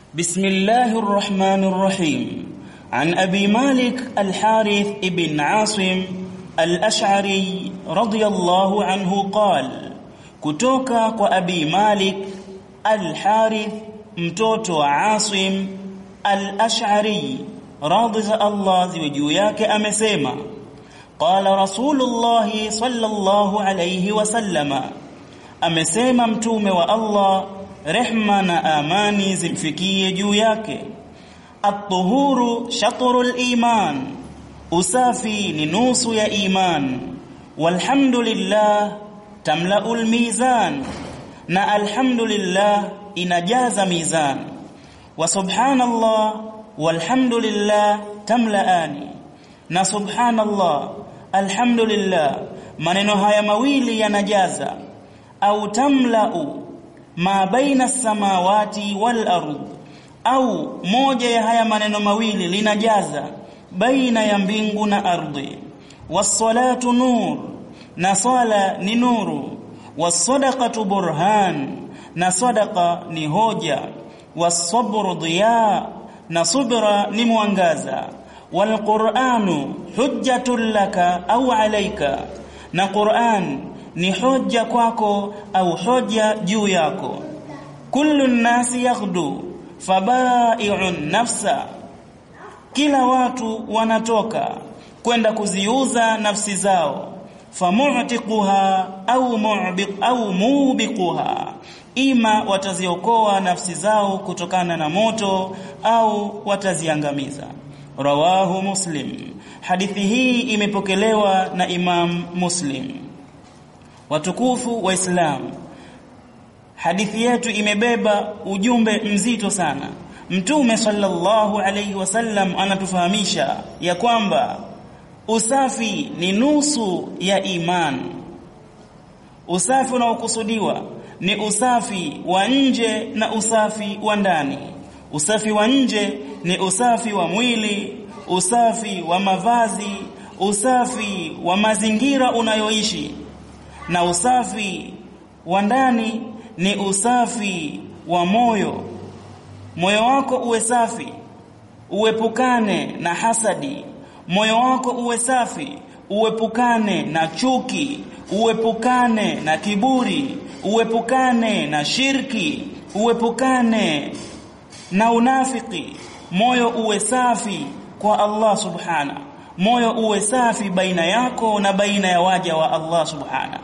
بسم الله الرحمن الرحيم عن أبي مالك الحارث ابن عاصم الأشعري رضي الله عنه قال kutoka kwa Abi Malik Al-Harith mtoto wa Asim Al-Ash'ari radhi za Allah ziwe juu yake amesema qala Rasulullah sallallahu alayhi wasallama amesema mtume wa Allah rehma na amani zimfikie juu yake at-tuhuru shatrul iman usafi ni nusu ya iman walhamdulillah tamlaul mizan na alhamdulillah inajaza mizan wa subhanallah walhamdulillah tamlaani na subhanallah alhamdulillah maneno haya mawili yanajaza au tamlau ma baina samawati wal ardh au moja ya haya maneno mawili linajaza baina ya mbingu na ardhi was-salatu nur na sala ni nuru was-sadaqatu burhan na sadaqa ni hoja was-sabru diya na subra ni mwangaza wal-qur'anu hujjatun laka au alayka na Qur'an ni hoja kwako au hoja juu yako kullu nasi yaghdu fabai'un nafsa kila watu wanatoka kwenda kuziuza nafsi zao famu'tiquha au mu'biq au mubiquha ima wataziokoa nafsi zao kutokana na moto au wataziangamiza rawahu muslim hadithi hii imepokelewa na imam muslim watukufu waislam hadithi yetu imebeba ujumbe mzito sana mtume sallallahu alayhi wasallam anatufahamisha ya kwamba usafi ni nusu ya iman usafi unaokusudiwa ni usafi wa nje na usafi wa ndani usafi wa nje ni usafi wa mwili usafi wa mavazi usafi wa mazingira unayoishi na usafi wa ndani ni usafi wa moyo moyo wako uwe safi uepukane na hasadi moyo wako uwe safi uepukane na chuki uepukane na kiburi uepukane na shirki uepukane na unafiki moyo uwe safi kwa Allah subhana moyo uwe safi baina yako na baina ya waja wa Allah subhana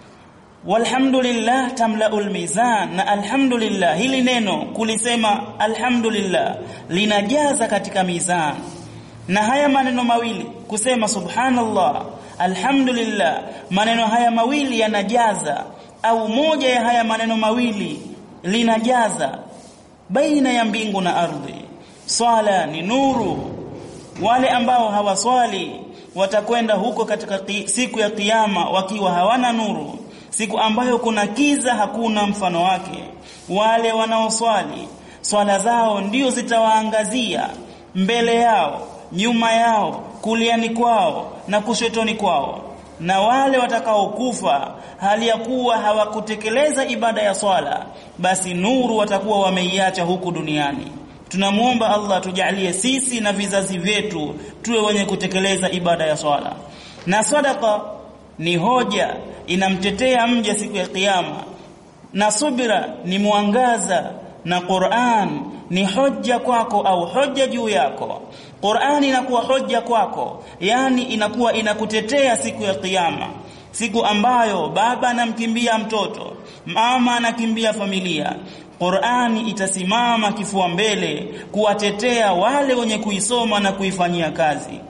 walhamdulillah tamlaul mizan na alhamdulillah hili neno kulisema alhamdulillah linajaza katika mizan na haya maneno mawili kusema subhanallah alhamdulillah maneno haya mawili yanajaza au moja ya haya maneno mawili linajaza baina ya mbingu na ardhi swala ni nuru wale ambao hawaswali watakwenda huko katika siku ya kiyama wakiwa hawana nuru siku ambayo kuna kiza hakuna mfano wake wale wanaoswali swala zao ndio zitawaangazia mbele yao nyuma yao kuliani kwao na kushotoni kwao na wale watakaokufa hali ya kuwa hawakutekeleza ibada ya swala basi nuru watakuwa wameiacha huku duniani tunamuomba Allah tujalie sisi na vizazi vyetu tuwe wenye kutekeleza ibada ya swala na sadaqa ni hoja inamtetea mja siku ya kiyama na subira ni mwangaza na Qur'an ni hoja kwako au hoja juu yako Qur'an inakuwa hoja kwako yani inakuwa inakutetea siku ya kiyama siku ambayo baba anamkimbia mtoto mama anakimbia familia Qur'ani itasimama kifua mbele kuwatetea wale wenye kuisoma na kuifanyia kazi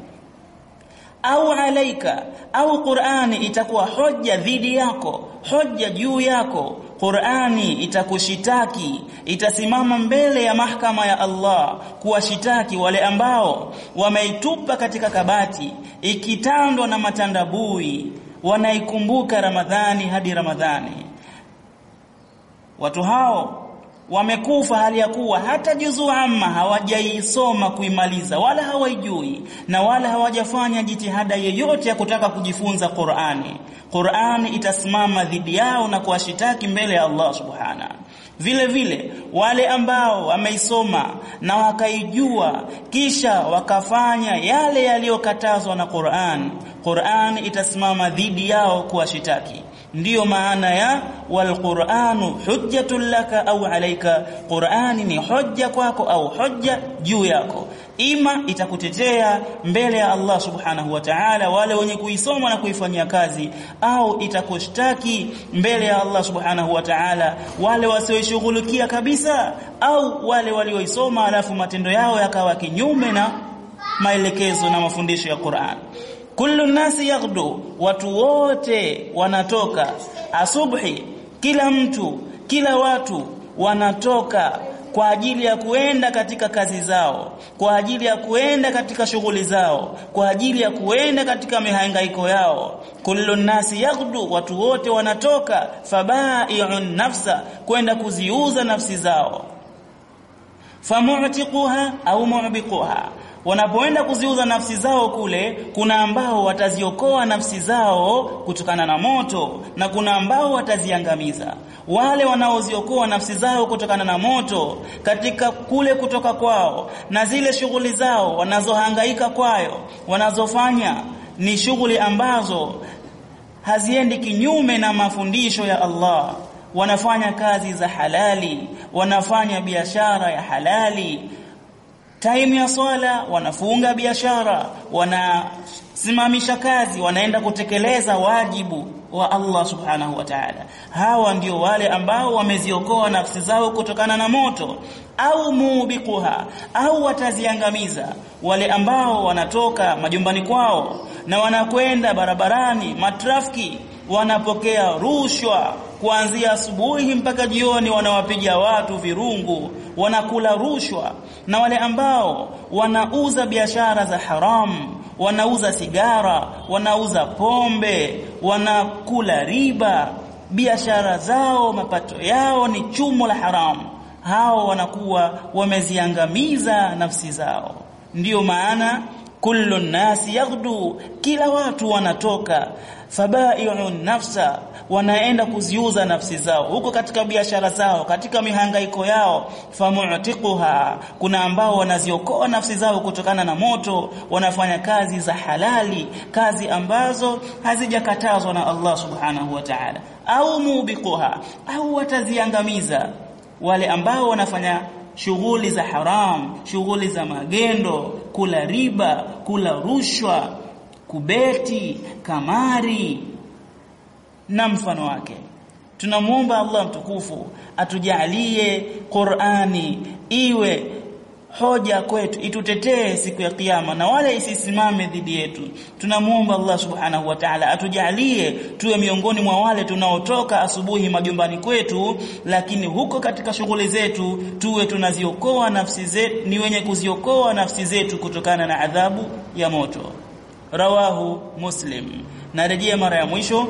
au alaika au Qur'ani itakuwa hoja dhidi yako hoja juu yako Qur'ani itakushitaki itasimama mbele ya mahakama ya Allah kuwashitaki wale ambao wameitupa katika kabati ikitandwa na matandabui wanaikumbuka Ramadhani hadi Ramadhani watu hao wamekufa hali ya kuwa hata juzu amma hawajaisoma kuimaliza wala hawaijui na wala hawajafanya jitihada yoyote ya kutaka kujifunza Qur'ani Qur'ani itasimama dhidi yao na kuwashitaki mbele ya Allah subhana vile vile wale ambao wameisoma na wakaijua kisha wakafanya yale yaliyokatazwa na Qur'an Qur'an itasimama dhidi yao kuwashitaki ndiyo maana ya walquranu hujjatun laka au alayka qurani ni hujja kwako au hujja juu yako ima itakutetea mbele ya Allah subhanahu wa ta'ala wale wenye kuisoma na kuifanyia kazi au itakushtaki mbele ya Allah subhanahu wa ta'ala wale wasioishughulikia kabisa au wale walioisoma alafu matendo yao yakawa kinyume na maelekezo na mafundisho ya Qur'an kullu nasi yaghdu watu wote wanatoka asubuhi kila mtu kila watu wanatoka kwa ajili ya kuenda katika kazi zao kwa ajili ya kuenda katika shughuli zao kwa ajili ya kuenda katika mihangaiko yao kullu nasi yaghdu watu wote wanatoka fabai'un nafsa kwenda kuziuza nafsi zao famu'tiquha au mu'biquha wanapoenda kuziuza nafsi zao kule kuna ambao wataziokoa nafsi zao kutokana na moto na kuna ambao wataziangamiza wale wanaoziokoa nafsi zao kutokana na moto katika kule kutoka kwao na zile shughuli zao wanazohangaika kwayo wanazofanya ni shughuli ambazo haziendi kinyume na mafundisho ya Allah wanafanya kazi za halali wanafanya biashara ya halali time ya swala wanafunga biashara wanasimamisha kazi wanaenda kutekeleza wajibu wa Allah subhanahu wa ta'ala hawa ndio wale ambao wameziokoa nafsi zao kutokana na moto au mubiquha au wataziangamiza wale ambao wanatoka majumbani kwao na wanakwenda barabarani matrafiki wanapokea rushwa kuanzia asubuhi mpaka jioni wanawapiga watu virungu wanakula rushwa na wale ambao wanauza biashara za haramu wanauza sigara wanauza pombe wanakula riba biashara zao mapato yao ni chumo la haramu hao wanakuwa wameziangamiza nafsi zao ndiyo maana kullu nasi yaghdu kila watu wanatoka fabai'un nafsa wanaenda kuziuza nafsi zao huko katika biashara zao katika mihangaiko yao famu'tiquha kuna ambao wanaziokoa nafsi zao kutokana na moto wanafanya kazi za halali kazi ambazo hazijakatazwa na Allah subhanahu wa ta'ala au mubiquha au wataziangamiza wale ambao wanafanya shughuli za haram shughuli za magendo kula riba kula rushwa kubeti kamari na mfano wake tunamuomba Allah mtukufu atujalie Qur'ani iwe hoja kwetu itutetee siku ya kiyama na wala isisimame dhidi yetu tunamuomba Allah subhanahu wa ta'ala atujalie tuwe miongoni mwa wale tunaotoka asubuhi majumbani kwetu lakini huko katika shughuli zetu tuwe tunaziokoa nafsi zetu ni wenye kuziokoa nafsi zetu kutokana na adhabu ya moto rawahu muslim narejea mara ya mwisho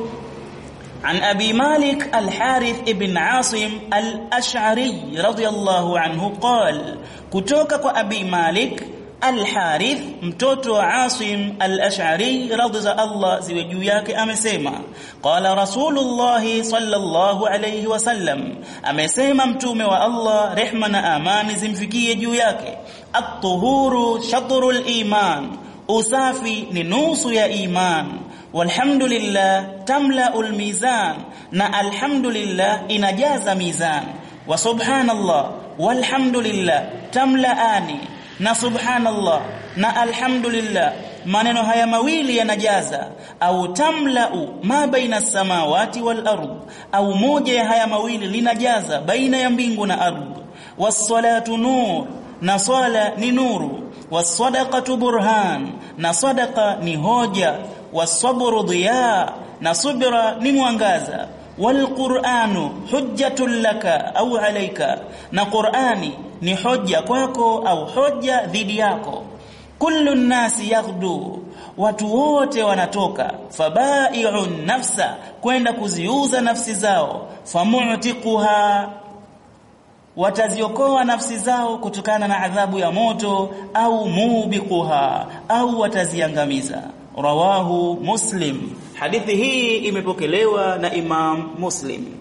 عن أبي مالك الحارث ابن عاصم الأشعري رضي الله عنه قال كتوك أبي مالك الحارث mtoto wa Asim al-Ash'ari radhi za Allah ziwe juu yake amesema qala rasulullah sallallahu alayhi wasallam amesema mtume wa Allah rehma na amani zimfikie juu yake at-tuhuru shatrul iman usafi ni nusu ya iman walhamdulillah tamla'ul mizan na alhamdulillah inajaza mizan wa subhanallah walhamdulillah tamla'ani na subhanallah na alhamdulillah maneno haya mawili yanajaza au tamla'u ma baina samawati wal ard au moja ya haya mawili linajaza baina ya mbingu na ardhi was-salatu nur na swala ni nuru was-sadaqatu burhan na sadaqa ni hoja was-sabru dhiya na subra ni mwangaza wal-qur'anu hujjatun laka au alayka na qur'ani ni hoja kwako au hoja dhidi yako kullu nasi yaghdu watu wote wanatoka fabai'un nafsa kwenda kuziuza nafsi zao famu'tiquha wataziokoa nafsi zao kutokana na adhabu ya moto au mubiquha au wataziangamiza rawahu muslim hadithi hii imepokelewa na imam muslim